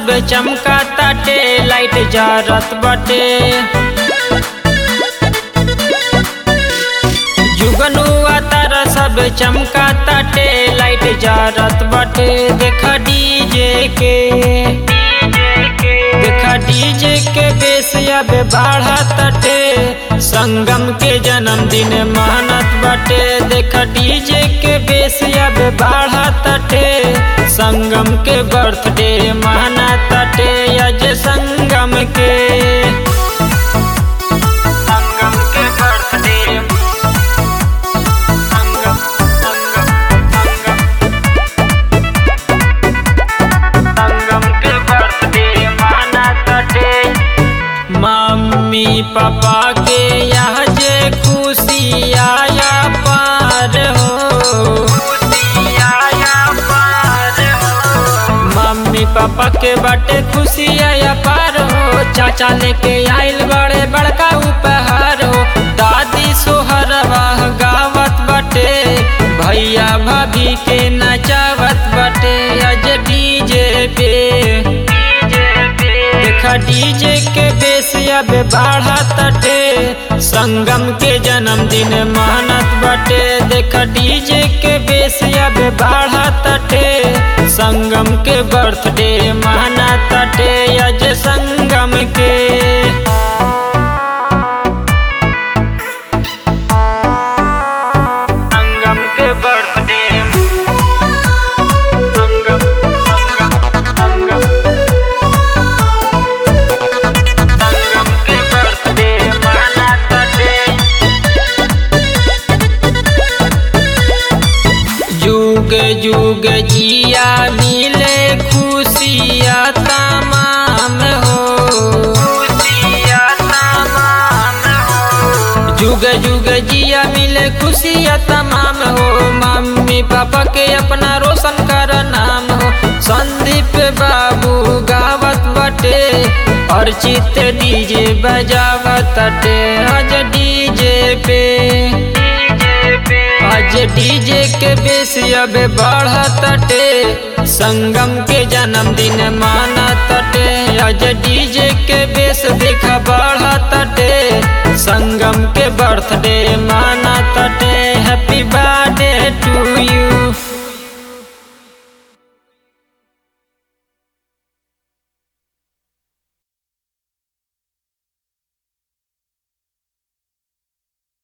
सब चमका ताटे लाइट जरत बाटे जुगनुआ तारा सब चमका ताटे लाइट जरत बाटे देखा डीजे के देखा डीजे के बेस अब बढ़ा ताटे संगम के जन्मदिन मानत बाटे देखा डीजे के बेस अब बढ़ा ताटे संगम के बर्थडे माना ताटे अज संगम के संगम के बर्थडे संगम संगम संगम संगम के बर्थडे माना ताटे मम्मी पापा के यहाँ जे खुशी आया पार हो खुशी आया पार हो मम्मी पापा के बाटे खुशी आया पार हो चाचा लेके आइल बड़े बड़का उपहार हो दादी सोहरवा गावत बाटे भैया भाभी के नचावत बाटे अज डीजे पे देखा डीजे के बेस अब बढ़ा तटे संगम के जन्मदिन मानत बाटे देखा डीजे के बेस अब बढ़ा तटे संगम के बर्थडे माना तटे अज संगम के संगम के बर्थडे संगम संगम संगम संगम के बर्थडे माना ताटे जुग जुग जिया मिले खुशिया तमाम हो खुशिया तमाम हो जुग जुग जिया मिले खुशिया तमाम हो मम्मी पापा के अपना रोशन कर नाम हो संदीप बाबू गावत बटे और चित डीजे बजावत अटे आज डीजे पे आज डीजे के बेस अब बढ़त अटे संगम के जन्मदिन मानत अटे आज डीजे के बेस देखा बढ़त अटे संगम के बर्थडे मा